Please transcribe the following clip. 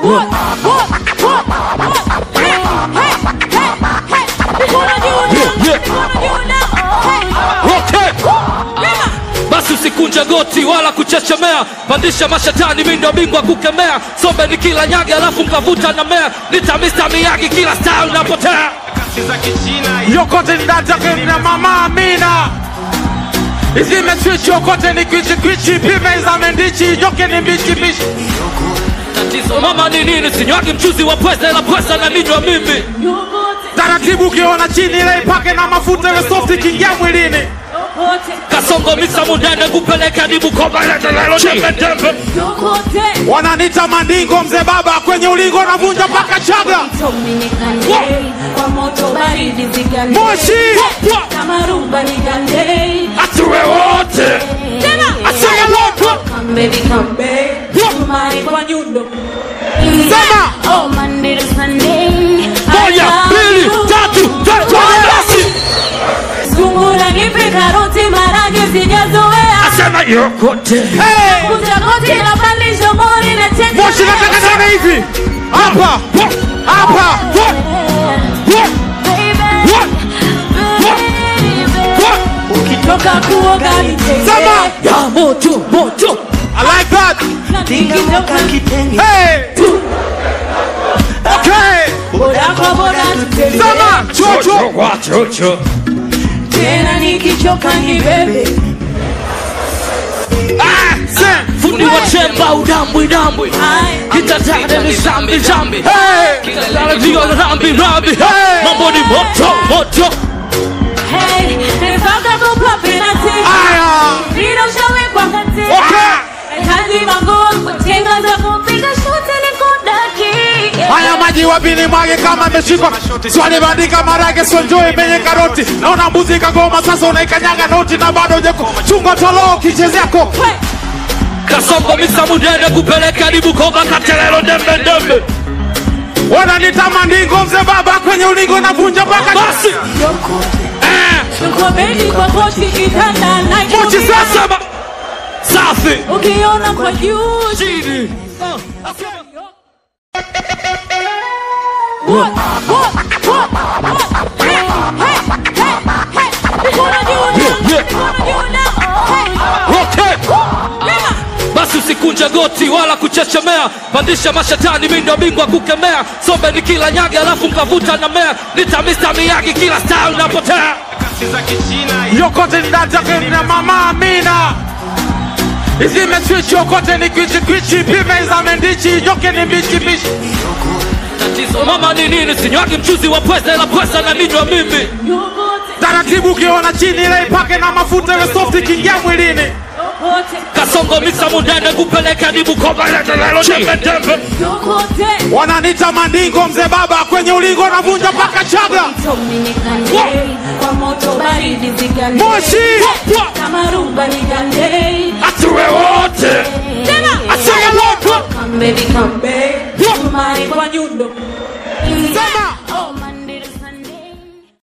What? What? What? What? Hey, hey, hey, hey. Mikono juu Yeah, yeah. mikono juu now. Hey. Okay. Rema. basi usikunje goti wala kuchechemea pandisha mashetani mi ndo bingwa kukemea sombe ni kila nyage alafu mkavuta na mea nitamista miyagi kila style napotea yokote ndatakem na mama Amina izimeswichi yokote ni kwichi kwichi pime za mendichi nyoke ni mbichi mbichi tatizo mama ni nini sinywagi mchuzi wa pweza ila pweza na ninywa mimi Yokote, taratibu ukiona chini ile ipake na mafuta ile soft ikiingia mwilini yokote, kasongo misa mudene kupeleka dibu kobalelelo tembetembe yokote. wananita mandingo mzee baba kwenye ulingo navunja mpaka chaga Dominicane, kwa moto baridi zigande. moshi Kama rumba nigande. atuwe wote Tena. Asaya moto. Come baby, come baby. Tumai kwa nyundo. Sema. Oh, Monday to Sunday. moja mbili tatu tatu basi Sungura nipe karoti marage sijazoea. asema yokote Hey! Kuja koti na pandisha mori na cheka. moshi nataka tena hivi hapa hapa Baby, baby. Ukitoka kuoga Sema. nitenge. ya moto moto I like that Nikitoka hey okay boda kwa boda tutembee. sema chocho wachocho Tena nikichoka ni bebe. ah sen fundi wa chemba udambwi dambwi Ai, kitatade ni zambi zambi hey kitatade ndio rambi rambi Hey! mambo ni moto moto hey, nifaka kupa penalty. aya Mpira ushawekwa kati. okay Nahitaji magoli, kutenga za kupiga shuti ni kudaki. haya maji wapini mwage kama imeshikwa swali bandika marage sonjoe penye karoti naona mbuzi kagoma sasa unaikanyaga noti na bado ujeko chunga toloo kichezea ko Hey, kasongo misa mudene kupeleka dibu koba katelelo dembe dembe wananita mandingo mzee baba kwenye ulingo navunja mpaka basi tuko bedi kwa kochi kitanda na mochi juu. sasa sema safi Ukiona kwa juu. chini What? What? What? What? Hey, hey, hey, hey. Mikono juu now. Yeah, yeah. Mikono juu now. Hey. okay Rema. basi usikunje goti wala kuchechemea pandisha mashetani mi ndo bingwa kukemea sombe ni kila nyage alafu mkavuta na mea nitamista miyagi kila style napotea yokote ndatakem na mama Amina izimeswichi yokote ni kwichi kwichi pime za mendichi nyoke ni mbichi mbichi tatizo mama ni nini sinywagi mchuzi wa pweza ila pweza na ninywa mimi Yokote, taratibu ukiona chini ile ipake na mafuta ile soft ikiingia mwilini yokote, kasongo misa mudene kupeleka dibu kobalelelo tembetembe yokote. wananita mandingo mzee baba kwenye ulingo navunja mpaka chaga Dominicane, kwa moto baridi zigande. moshi Kama rumba nigande. atuwe wote Tena. Asaya moto. Come baby, come baby. Tumai kwa nyundo.